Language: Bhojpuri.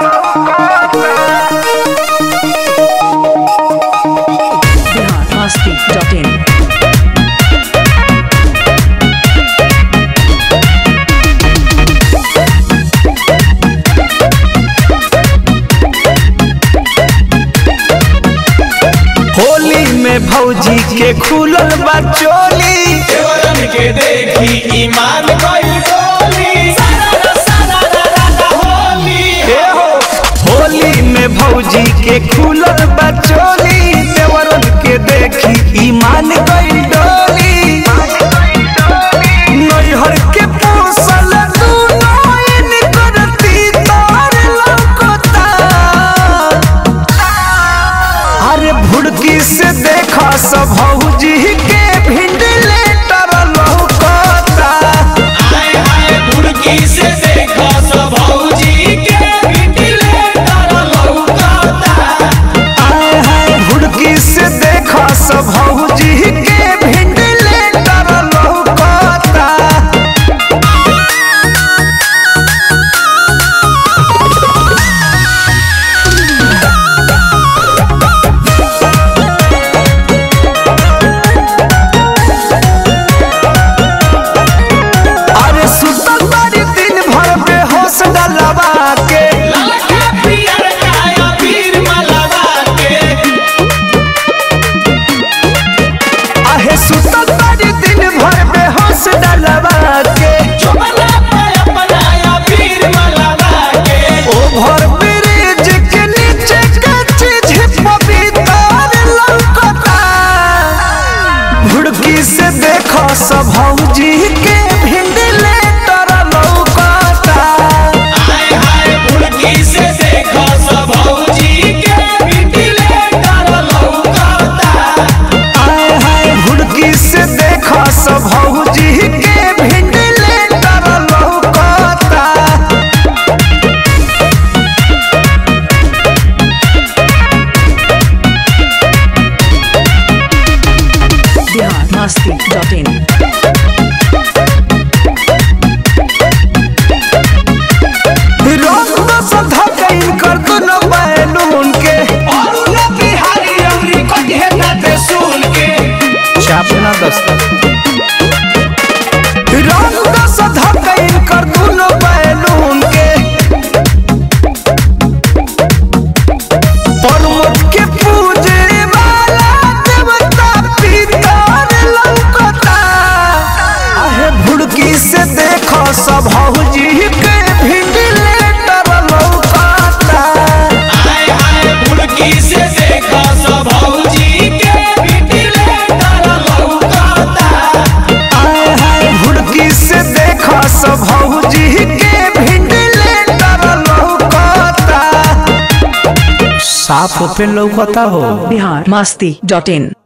biharmasti.in होली में भौजी के खुलल बा चोली देवरन के देखी ईमान गइल गोली होली हे हो होली में भौजी के खुलल बा चोली देवरन के देखी ईमान गई डोली नैहर के पोसल दूनो इन करती तार लौकता अरे भुड़की से देखा सब भौजी के भिंडले तर लौकता आए आए बुड़की से देखो सब भौजी के बिटले तर लौकता आए हाय भुड़की से देखा सब भौजी के भिंडले तर लौकता अरे सुतल बारी दिन भर बेहोश डलवा के ललका पियर काया पीर मलवा के आहे सुतल बारी दिन भर बेहोश डलवा के चुपला पे अपनाया पीर मलवा के ओभर ब्रिज के नीचे कच्ची झिप भीतर लौकता भुड़की से देखो सब भौजी के भिंडले तर लौकता आए हाय बुड़की से देखो सब भौजी के बिटले तर लौकता आए हाय भुड़की से देखो सब भौजी के भिंडले तर लौकता biharmasti.in रंग बस धकैन कर दुनो बैलून के और उन्हें बिहारी अमरी को घेरना ते सुन के छापना दस्तक रंग बस धकैन कर दुनो बैलून के परमत के पूजे वाला देवता पितर लौकता आहे भुड़की से देखो सब हौजी के भिंडले तर लौकता आए आए बुड़की से देखो सब भौजी के बिटले तर लौकता आए हाय भुड़की से देखो सब भौजी के भिंडले तर लौकता साफ पे लौकता हो biharmasti.in